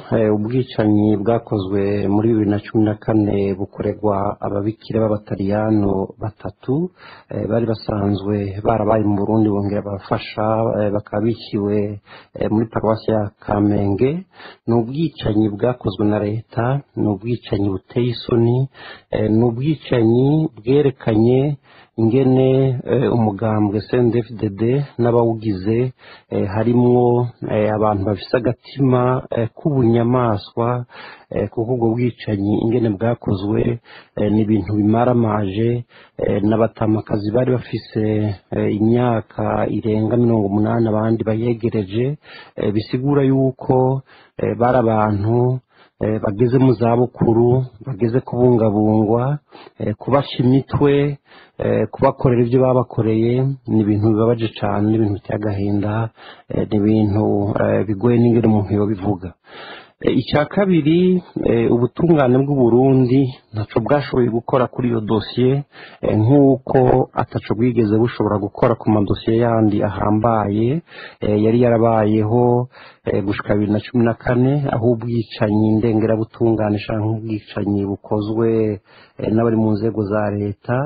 ubwicanyi bwakozwe muri bibiri na cumi na kane bukorerwa ababikira b'abataliyano batatu bari basanzwe barabaye mu burundi bongera barafasha bakaba biciwe muri paruwasi ya kamenge ni ubwicanyi bwakozwe na leta ni ubwicanyi buteye isoni ni ubwicanyi bwerekanye ingene umugambwe cndfdd n'abawugize harimwo abantu bafise agatima k'ubunyamaswa kuko ubwo bwicanyi ingene bwakozwe ni ibintu bimaramaje n'abatamakazi bari bafise imyaka irenga mirongo umunani abandi bayegereje bisigura yuko bari abantu bageze mu zabukuru bageze kubungabungwa kubasha imitwe kubakorera ibyo babakoreye ni ibintu bibabaje cyane ni ibintu biteye agahinda ni ibintu bigoye n'ingero umuntu yobivuga icya kabiri ubutungane bw'uburundi ntacyo bwashoboye gukora kuri iyo dosiye nk'uko ataco bwigeze bushobora gukora ku madosiye yandi ahambaye yari yarabayeho gushika bibiri na cumi na kane aho ubwicanyi ndengerabutungane cyangwa ubwicanyi bukozwe n'abari mu nzego za leta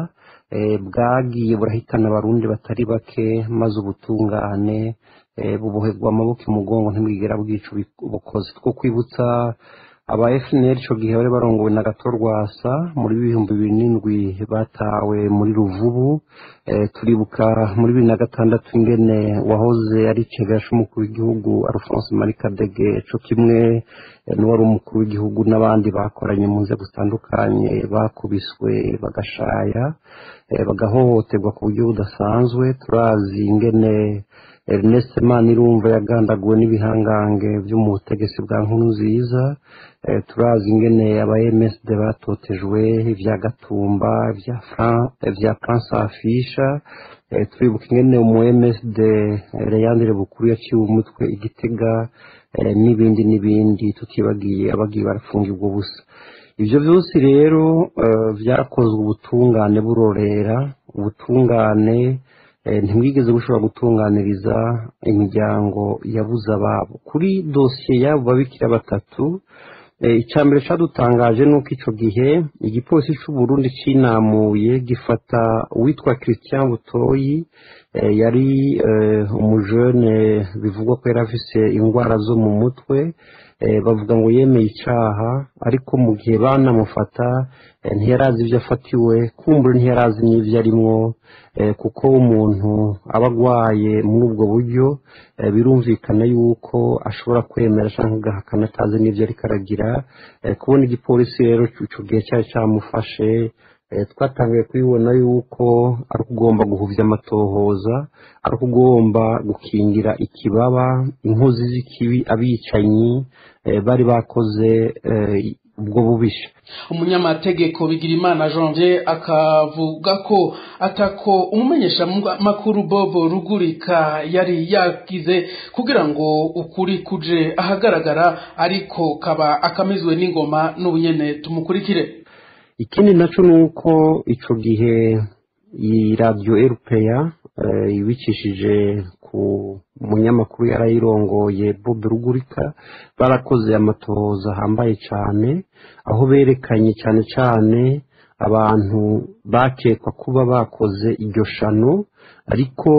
bwagiye burahitana abarundi batari bake maze ubutungane buboherwa amaboko imugongo ntibwigera bwica ubukozi two kwibutsa aba fnl icyo gihe bari barongowe na gato rwasa muri bihumbi bibiri n'indwi batawe muri ruvubu turibuka muri bibiri na gatandatu ingene wahoze ari cegasha umukuru w'igihugu alphonse marie kadege cyo kimwe n'uwari umukuru w'igihugu n'abandi bakoranye mu nzego zitandukanye bakubiswe bagashaya bagahohoterwa ku buryo budasanzwe turazi ingene Ernest Manirumva yagandaguwe n'ibihangange byo mu butegetsi bwa nkuru nziza turazi ingene aba MSD batotejwe ibya Gatumba ibya Fran ibya France Afisha turibuka ingene umu MSD Leandre Bukuru yaciwe umutwe igitega n'ibindi n'ibindi tutibagiye abagiye barafungirwa ubusa ibyo byose rero byakozwe ubutungane burorera ubutungane ntibwigeze bushobora gutunganiriza imiryango yabuze ababo kuri dosiye y'abo babikira batatu icya mbere cyadutangaje ni uko icyo gihe igipolisi cy'uburundi cyinamuye gifata uwitwa christian butoyi yari umujene bivugwa ko yari afise indwara zo mu mutwe bavuga ngo yemeye icyaha ariko mu gihe banamufata ntiyarazi ibyo afatiwe kumbura ntiyarazi n'ibyo arimwo kuko umuntu aba agwaye muri ubwo buryo birumvikana yuko ashobora kwemera cyangwa agahakana atazi n'ibyo ariko aragira kubona igipolisi rero icyo gihe cyari cyamufashe twatangiye kubibona yuko ari ugomba guhuvya amatohoza ari ugomba gukingira ikibaba inkozi z'ikibi abicanyi bari bakoze ubwo bubisha umunyamategeko bigirimana janvier akavuga ko atako umumenyesha makuru bobo rugurika yari yagize kugira ngo ukuri kuje ahagaragara ariko kaba akamizwe n'ingoma n'ubunyene tumukurikire ikindi nacyo ni uko icyo gihe iyi radiyo erupeya ibikishije ku munyamakuru yarayirongoye bob rugurika barakoze amatohoza ahambaye cyane aho berekanye cyane cyane abantu bakekwa kuba bakoze iryo shano ariko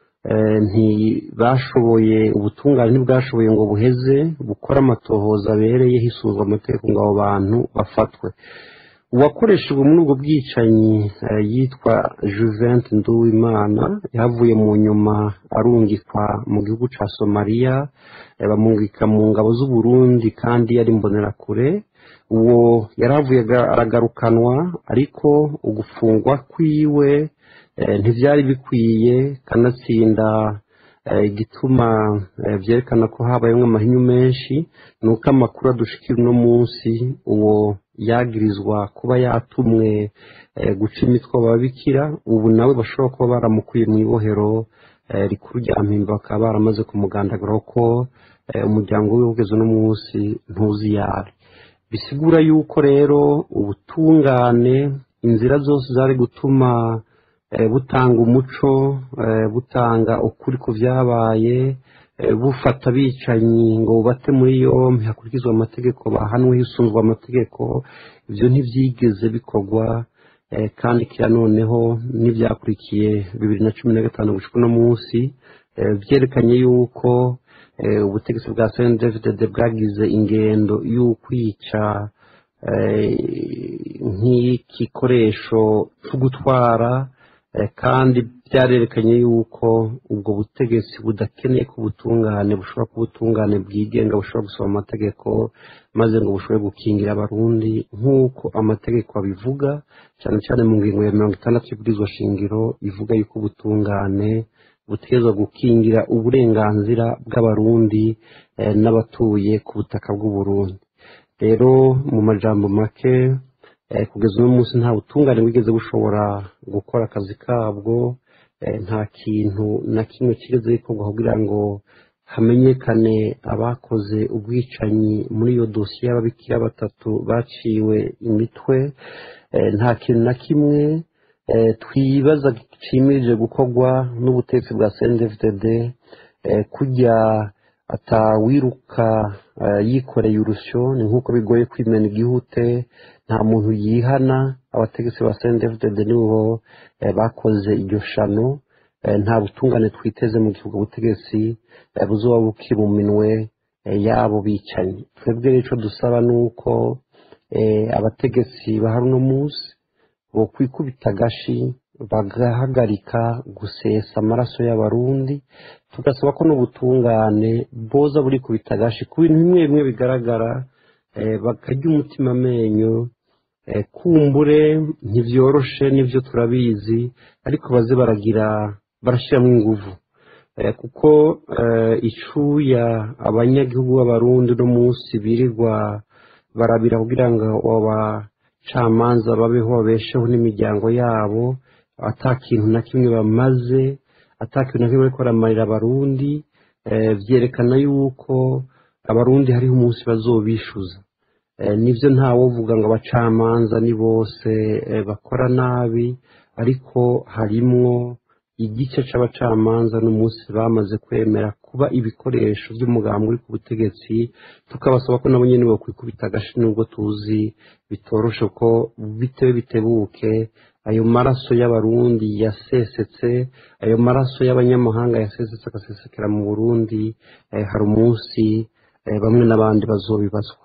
ntibashoboye ubutungane ntibwashoboye ngo buheze bukore amatohoza abereye hisuzwa amategeko ngo abo bantu bafatwe uwakoreshejwe muri ubwo bwicanyi yitwa juvente nduwimana yavuye mu nyuma arungikwa mu gihugu cya somaliya bamungika mu ngabo z'uburundi kandi yari imbonerakure uwo yaravuye aragarukanwa ariko ugufungwa kwiwe ntibyari bikwiye kanatsinda igituma byerekana ko habayemo amahinyu menshi ni uko amakuru adushikira uno munsi uwo yagirizwa kuba yatumwe guca imitwe ababikira ubu nawe bashobora kuba baramukuye mu ibohero rikuru rya mpimba bakaba baramaze kumugandaguraho ko umuryango we ugeze uno munsi ntuzi yari bisigura yuko rero ubutungane inzira zose zari gutuma butanga umuco butanga ukuri ku byabaye bufata abicanyi ngo bubate muri yombi hakurikizwa amategeko bahanwe hisunzwe amategeko ibyo ntibyigeze bikorwa kandi kira noneho n'ibyakurikiye bibiri na cumi na gatanu guca uno munsi byerekanye yuko ubutegetsi bwa sendefide bwagize ingendo y'ukwica nk'igikoresho cyo gutwara kandi byarerekanye yuko ubwo butegetsi budakeneye ko ubutungane bushobora kuba ubutungane bwigenga bushobora gusoma amategeko maze ngo bushobore gukingira abarundi nk'uko amategeko abivuga cyane cyane mu ngingo ya mirongo itandatu y'ibwirizwa shingiro ivuga yuko ubutungane butegerezwa gukingira uburenganzira bw'abarundi n'abatuye ku butaka bw'uburundi rero mu majambo make kugeza uno munsi nta butungane bwigeze bushobora gukora akazi kabwo nta kintu na kimwe kigeze gikorwa kugira ngo hamenyekane abakoze ubwicanyi muri iyo dosiye y'ababikira batatu baciwe imitwe nta kintu na kimwe twibaza kimirije gukorwa n'ubutegetsi bwa cndfdd kujya atawiruka yikoreye urusyo ni nk'uko bigoye kwimena igihute nta muntu yihana abategetsi ba cndfdd nibo bakoze iryo shano nta butungane twiteze mu gihugu ubutegetsi buzuba bukiri mu minwe yabo bicanyi twebwe icyo dusaba ni uko abategetsi ba hano munsi bo kwikubita agashi bagahagarika gusesa amaraso y'abarundi tugasaba ko n'ubutungane boza buri kubita agashi ku bintu bimwe bimwe bigaragara bakarya umutima amenyo kumbure ntibyoroshe nibyo turabizi ariko baze baragira barashyiramo ingufu kuko icuya abanyagihugu b'abarundi uno munsi birirwa barabira kugira ngo abacamanza babeho babesheho n'imiryango yabo atakintu na kimwe bamaze atakintu na kimwe bariko baramarira abarundi byerekana yuko abarundi hariho umunsi bazobishuza nibyo ntawovuga ngo abacamanza ni bose bakora nabi ariko harimwo igice c'abacamanza n'umunsi bamaze kwemera kuba ibikoresho by'umugambi uri ku butegetsi tukabasaba ko nabo nyene bokwikubita agashi nubwo tuzi bitoroshe ko bitewe bitebuke ayo maraso y'abarundi yasesetse ayo maraso y'abanyamahanga yasesetse agasesekera mu burundi hari umunsi bamwe n'abandi bazobibazwa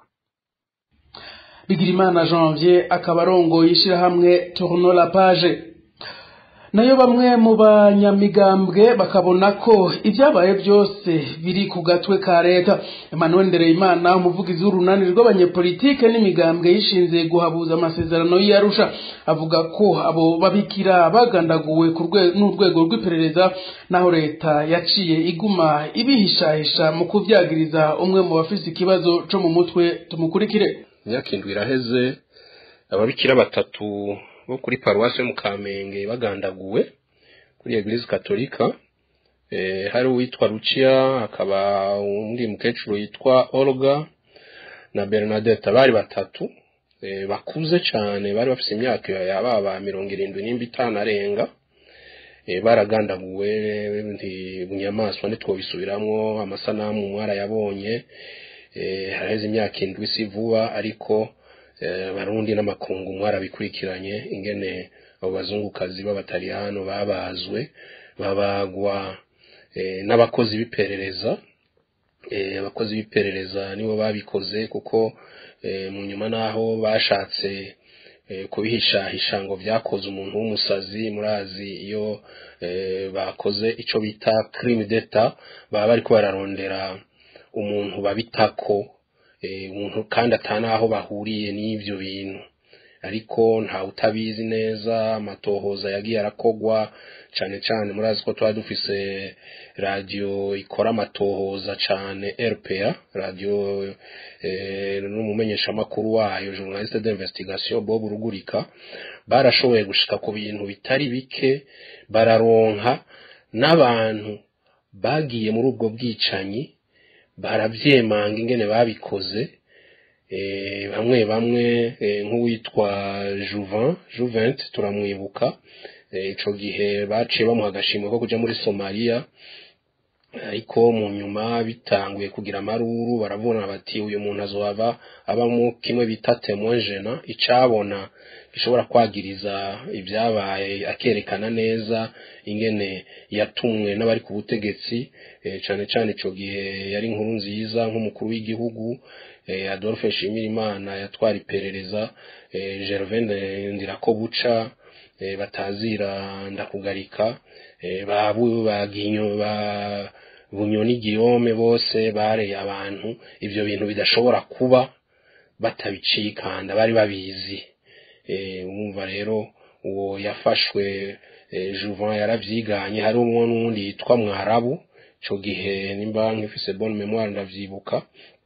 bigirimana janvier akaba arongoye ishyirahamwe tourno la page nayo bamwe mu banyamigambwe bakabona ko ibyabaye byose biri ku gatwe ka leta emmanuel ndereyimana umuvugizi w'urunani rw'abanyepolitike n'imigambwe yishinze guhabuza amasezerano y'iyarusha avuga ko abo babikira bagandaguwe n'urwego rw'iperereza naho leta yaciye iguma ibihishahisha mu kuvyagiriza umwe mu bafise ikibazo co mu mutwe tumukurikire imyaka indwi iraheze ababikira batatu bo kuri paruwasi yo mu kamenge bagandaguwe kuri eglise katolika hari uwitwa ruciya hakaba undi mukecuru yitwa olga na bernadette bari batatu bakuze cyane bari bafite imyaka yababa mirongo irindwi n'imba itanu arenga baragandaguwe bunyamaswa ntitwobisubiramwo amasanamu mwarayabonye haraheze imyaka indwi si vuba ariko barundi n'amakungu mwarabikurikiranye ingene abo bazungukazi b'abataliyano babazwe babagwa n'abakozi b'iperereza abakozi b'iperereza nibo babikoze kuko mu nyuma naho bashatse kubihishahisha ngo byakoze umuntu w'umusazi murazi iyo bakoze icyo bita crime d'etat baba bariko bararondera umuntu babitako umuntu kandi atanaho bahuriye n'ibyo bintu ariko ntawe utabizi neza amatohoza yagiye arakogwa cyane cyane murazi ko tuba dufise radiyo ikora amatohoza cyane rpa radiyo n'umumenyeshamakuru wayo journaliste d'investigation bob rugurika barashoboye gushika ku bintu bitari bike bararonka n'abantu bagiye muri ubwo bwicanyi barabyemanga ingene babikoze bamwe bamwe nk'uwitwa juvan juvent turamwibuka icyo gihe baciye bamuha agashimwe ko kujya muri somaliya ariko mu nyuma bitanguye kugira amaruru baravuna bati uyu muntu azohava abamo kimwe bita temojena icabona gishobora kwagiriza ibyabaye akerekana neza ingene yatumwe n'abari ku butegetsi cyane cyane icyo gihe yari inkuru nziza nk'umukuru w'igihugu adolphe nshimirimana yatwara iperereza gervain ndirakobuca batazira ndakugarika ba bunyoni giyome bose bareye abantu ibyo bintu bidashobora kuba batabicikanda bari babizi wumva rero uwo yafashwe juvan yarabyiganye hari umwe n'uwundi yitwa mwarabu icyo gihe nimba nk'ifise bonne memoire ndavyibuka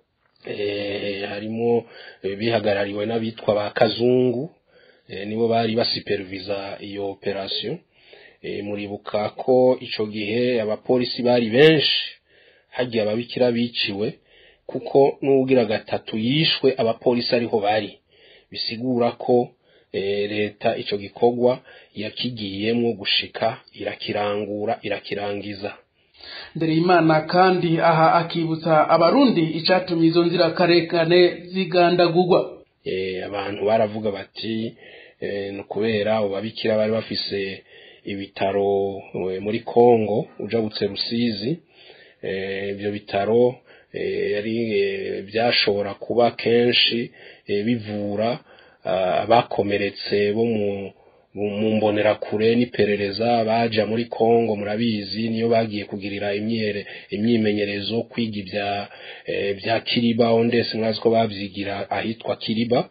harimo bihagarariwe n'abitwa ba kazungu nibo bari basupervisa iyo operation muribuka ko icyo gihe abapolisi bari benshi hagiye ababikira biciwe kuko n'ugira gatatu yishwe abapolisi ariho bari bisigura ko leta icyo gikorwa yakigiyemo gushika irakirangura irakirangiza mbere y'imana kandi aha akibutsa abarundi icyatumye izo nzirakarengane zigandagurwa abantu baravuga bati ni ukubera abo babikira bari bafise ibitaro muri congo ujabutse rusizi ibyo bitaro yari byashobora kuba kenshi bivura abakomeretse bo mu mu mbonerakure n'iperereza baja muri Kongo murabizi niyo bagiye kugirira imyere imyimenyerezo kwiga ibya bya Kiriba ondese mwazi ko bavyigira ahitwa Kiriba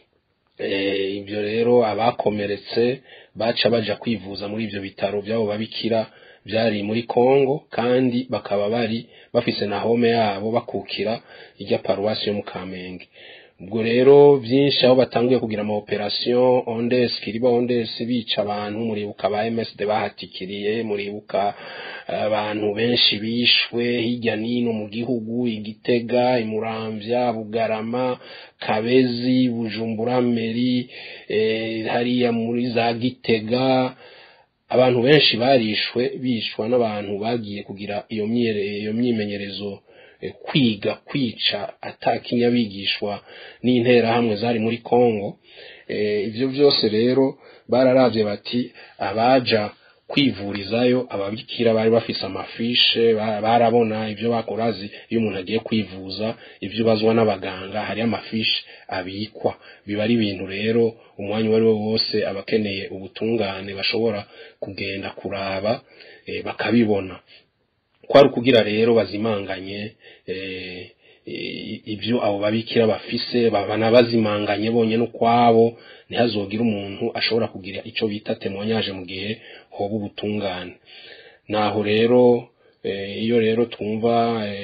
ibyo rero abakomeretse baca baja kwivuza muri ibyo bitaro byabo babikira byari muri Kongo kandi bakaba bari bafise na home yabo bakukira ijya paruwasi yo mu Kamenge ubwo rero byinshi aho batanguye kugira ama operation ondes kiriba ondes bica abantu muribuka ba MSD bahatikiriye muribuka abantu benshi bishwe hirya nino mu gihugu igitega imuramvya bugarama kabezi bujumbura meri eh, hariya muri za gitega abantu benshi barishwe bishwa n'abantu bagiye kugira iyo myere iyo myimenyerezo kwiga kwica atakinyabigishwa n'interahamwe zari muri Kongo ibyo byose rero bararavye bati abaja kwivurizayo ababikira bari bafise amafishe barabona ibyo bakorazi iyo umuntu agiye kwivuza ibyo bazwa n'abaganga hari amafishe abikwa biba ari ibintu rero umwanya uwo ari wo wose abakeneye ubutungane bashobora kugenda kuraba bakabibona kwari ukugira rero bazimanganye ibyo abo babikira bafise babana bazimanganye bonyine ukwabo ntihazogire umuntu ashobora kugira icyo bita temonyaje mu gihe hoba ubutungane naho rero iyo rero twumva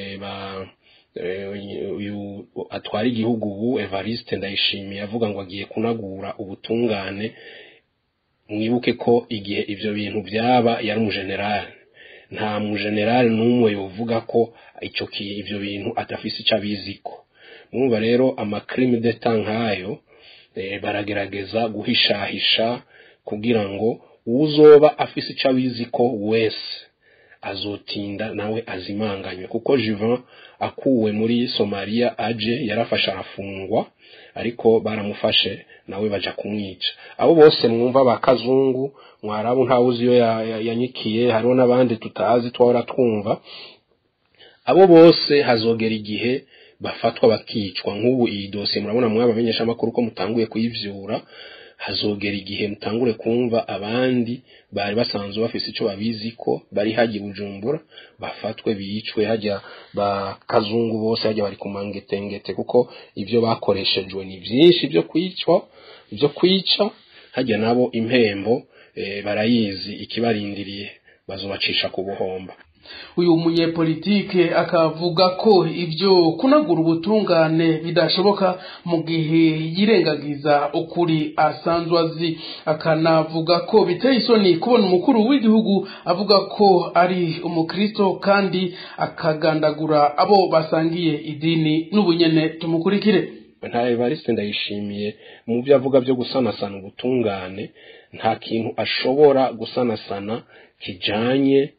uyu atwara igihugu ubu evariste ndayishimiye avuga ngo agiye kunagura ubutungane mwibuke ko igihe ibyo bintu byaba yari umujenerali nta mujenerali n'umwe yovuga ko icyo ibyo bintu adafise icyo abiziko mwumva rero amakrimi deta nk'ayo baragerageza guhishahisha kugira ngo uzoba afise icyo abiziko wese azotinda nawe azimanganywe kuko Juvan akuwe muri Somalia aje yarafashe arafungwa ariko baramufashe nawe baja kumwica abo bose mwumva bakazungu mwarabu ntawuzi iyo yanyikiye hariho n'abandi tutazi twahora twumva abo bose hazogera igihe bafatwa bakicwa nk'ubu iyi dosiye murabona mwabamenyesha amakuru ko mutanguye kuyivyura hazogera igihe mutangure kumva abandi bari basanzwe bafise icyo babizi ko bari hagiye bujumbura bafatwe bicwe hajya bakazungu bose hajya bari ku mangetengete kuko ibyo bakoreshejwe ni byinshi byo kwicwa byo kwica hajya nabo impembo barayizi ikibarindiriye bazobacisha ku buhomba uyu munyepolitike akavuga ko ibyo kunagura ubutungane bidashoboka mu gihe yirengagiza ukuri asanzwe azi akanavuga ko biteye isoni kubona umukuru w'igihugu avuga ko ari umukristo kandi akagandagura abo basangiye idini n'ubunyene tumukurikire nta evariste ndayishimiye mu byo avuga byo gusanasana ubutungane nta kintu ashobora gusanasana kijanye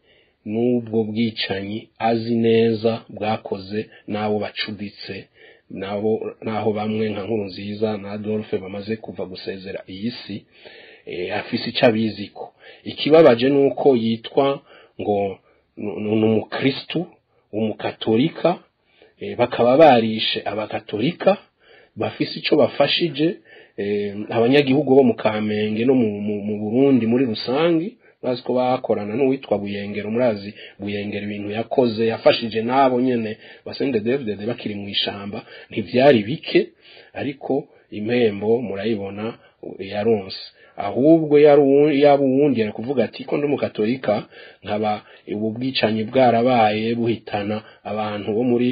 n'ubwo bwicanyi azi neza bwakoze n'abo bacuditse nabo naho bamwe nka nkuru nziza na Adolphe bamaze kuva gusezera iyi si afise icyo abiziko ikibabaje ni uko yitwa ngo ni umukristu umukatolika bakaba barishe abakatolika bafise icyo bafashije abanyagihugu bo mu kamenge no mu burundi muri rusange bazi ko bakorana n'uwitwa buyengero murazi buyengero ibintu yakoze yafashije n'abo nyine basende david bakiri mu ishyamba ntibyari bike ariko impembo murayibona yaronse ahubwo yaba uwundi ari kuvuga ati ko ndi umukatolika nkaba ubu bwicanyi bwarabaye buhitana abantu bo muri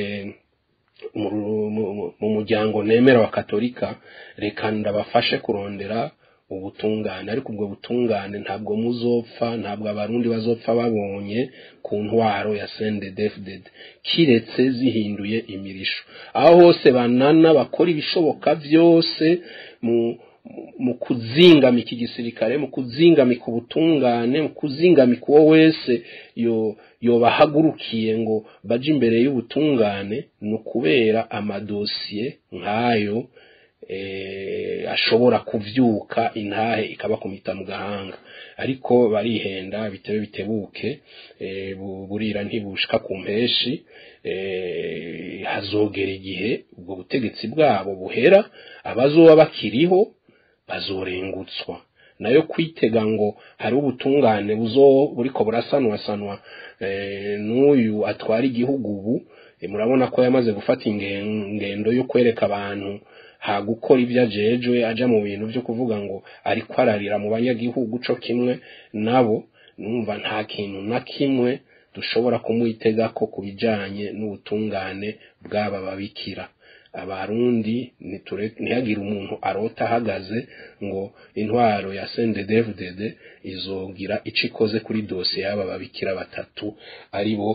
mu muryango nemera wa katolika reka ndabafashe kurondera ubutungane ariko ubwo butungane ntabwo muzopfa ntabwo abarundi bazopfa babonye ku ntwaro ya sendedefded kiretse zihinduye imirisho aho hose banana bakora ibishoboka byose mu mu kuzingamika igisirikare mu kuzingamika ubutungane mu kuzingamika uwo wese yo yobahagurukiye ngo baje imbere y'ubutungane ni ukubera amadosiye nk'ayo ashobora kuvyuka intahe ikabakumita mu gahanga ariko barihenda bitebe bitebuke burira ntibushika ku mpeshi hazogera igihe ubwo butegetsi bwabo buhera abazoba bakiriho bazorengutswa nayo kwitega ngo hari ubutungane buzo buriko burasanwasanwa n'uyu atwara igihugu ubu murabona ko yamaze gufata ingendo yo kwereka abantu ha gukora ibyo ajejwe aja mu bintu byo kuvuga ngo ariko ararira mu banyagihugu co kimwe nabo numva nta kintu na kimwe dushobora kumwitega ko kubijanye n'ubutungane bw'aba babikira abarundi ntihagire umuntu arota ahagaze ngo intwaro ya sendedevdede izogira ico ikoze kuri dosiye y'aba babikira batatu ari bo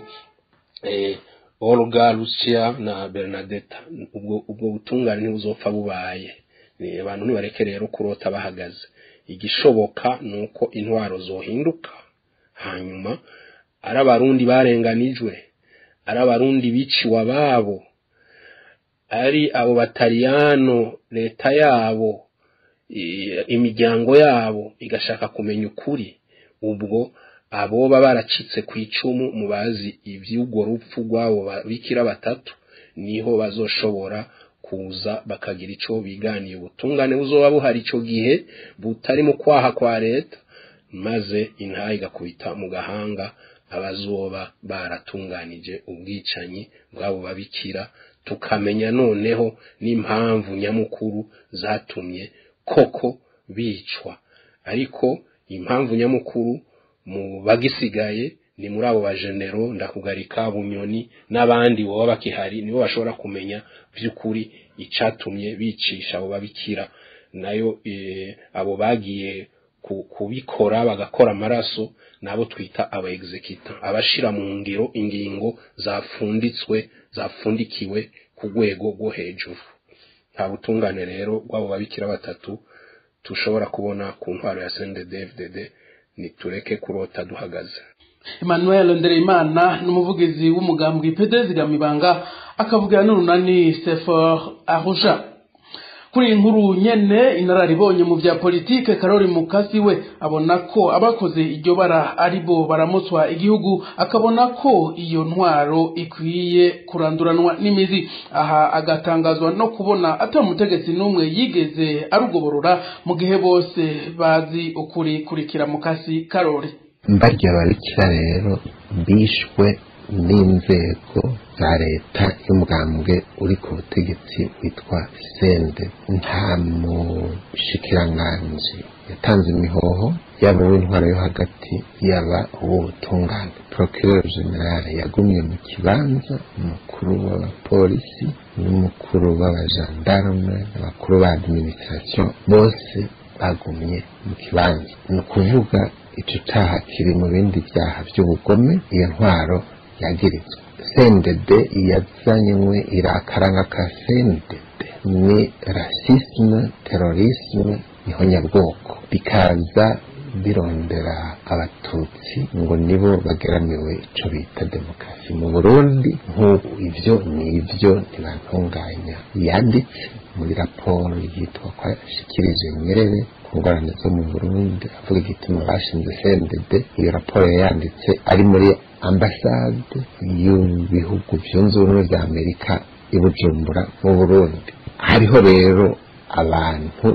Olga Lucia na Bernadetta ubwo ubwo butungane ntibuzopfa bubaye abantu nibareke rero kurota bahagaze igishoboka nuko intwaro zohinduka hanyuma ari abarundi barenganijwe ari abarundi biciwe ababo ari abo bataliyano leta yabo imiryango yabo igashaka kumenya ukuri ubwo aboba baracitse ku icumu mu bazi iby'ubwo rupfu rw'abo bikira batatu niho bazoshobora kuza bakagira icyo biganiye ubutungane buzoba buhari icyo gihe butari mu kwaha kwa leta maze intaha igakubita mu gahanga abazoba baratunganije ubwicanyi bw'abo babikira tukamenya noneho n'impamvu nyamukuru zatumye koko bicwa ariko impamvu nyamukuru mu bagisigaye ni muri abo bajenero ndakugarika bunyoni n'abandi baba bakihari nibo bashobora kumenya by'ukuri icatumye bicisha abo babikira nayo abo bagiye kubikora bagakora amaraso nabo twita aba executa abashira mu ngiro ingingo zafunditswe zafundikiwe ku rwego rwo hejuru nta butungane rero bw'abo babikira batatu tushobora kubona ku ntwaro ya CNDD-FDD nitureke kurota duhagaze Emmanuel Ndereyimana n'umuvugizi w'umugambwe PDZ Gamibanga akavugira n'urunani Sefor Arusha kuri iyi nkuru nyene inararibonye mu bya politike Karori Mukasi we abona ko abakoze iryo bara ari bo baramutswa igihugu akabona ko iyo ntwaro ikwiye kuranduranwa n'imizi aha agatangazwa no kubona atamutegetsi n'umwe yigeze arugoborora mu gihe bose bazi ukuri kurikira Mukasi Karori mbarya ababikira rero bishwe n'inzego za leta y'umugambwe uri ku butegetsi witwa sende nta mushikiranganji yatanze imihoho yaba uw'intwaro yo hagati yaba uw'ubutungane procureur general yagumye mu kibanza umukuru w'abapolisi n'umukuru w'abajandarume n'abakuru ba administration bose bagumye mu kibanza ni ukuvuga icyo cyaha kiri mu bindi byaha by'ubugome iyo ntwaro yagirizwa sendede yazanywe irakaranga ka sendede ni rasisme terorisme niho nyabwoko bikaza birondera abatutsi ngo nibo bageramiwe ico bita demokarasi mu burundi nk'ubu ivyo ni ivyo ntibantunganya yanditse muri raporo yitwa ko yashikirije nyerere ku ngorane zo mu burundi avuga igituma bashinze cndd iyo raporo yayanditse ari muri ambasade y'ibihugu byunze ubumwe bya amerika i bujumbura mu burundi hariho rero abantu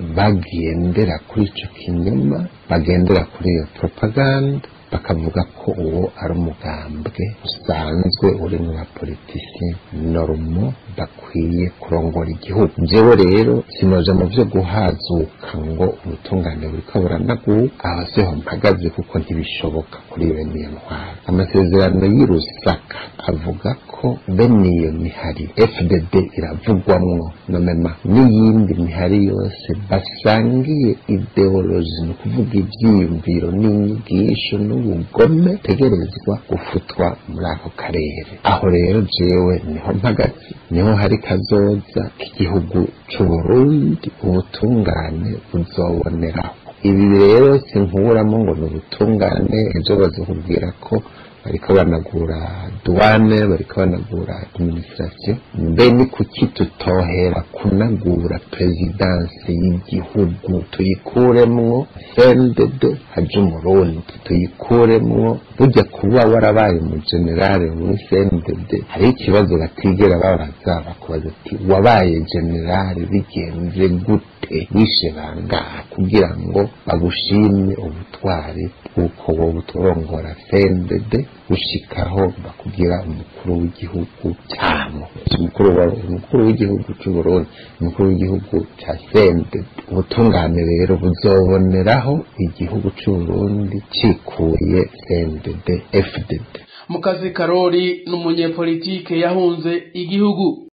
bagendera kuri icyo kinyoma bagendera kuri iyo propaganda bakavuga ko uwo ari umugambwe usanzwe uri mu bapolitisi norumo bakwiye kurongora igihugu njyewe rero sinoje mu byo guhazuka ngo ubutungane buriko buranaguka aho siho mpagaze kuko ntibishoboka kuri bene iyo ntwaro amasezerano y'i rusaka avuga ko bene iyo mihari fdd iravugwamwo nomema n'iyindi mihari yose basangiye ideoloji ni ukuvuga ibyiyumviro n'inyigisho n'ubugome tegerezwa gufutwa muri ako karere aho rero jewe niho mpagaze niho hari kazoza k'igihugu c'uburundi ubutungane buzoboneraho ibi rero sinkuramo ngo ni ubutungane ejo bazakubwira ko bariko banagura duwane bariko banagura administration mbe ni kuki tutohera kunagura perezidansi y'igihugu tuyikuremwo cndd haje umurundi tuyikuremwo burya kuba warabaye umugenerale muri cndd hariho ikibazo batigera babaza bakubaza ati wabaye generale bigenze gute wishe bangaha kugira ngo bagushime ubutwari bw'uko wowe uturongora cndd gushikaho bakugira umukuru w'igihugu cyamo umukuru umukuru w'igihugu cy'uburundi umukuru w'igihugu cya sende ubutungane rero buzoboneraho igihugu cy'uburundi cikuye cndd fdd mukazi karori ni umunyepolitike yahunze igihugu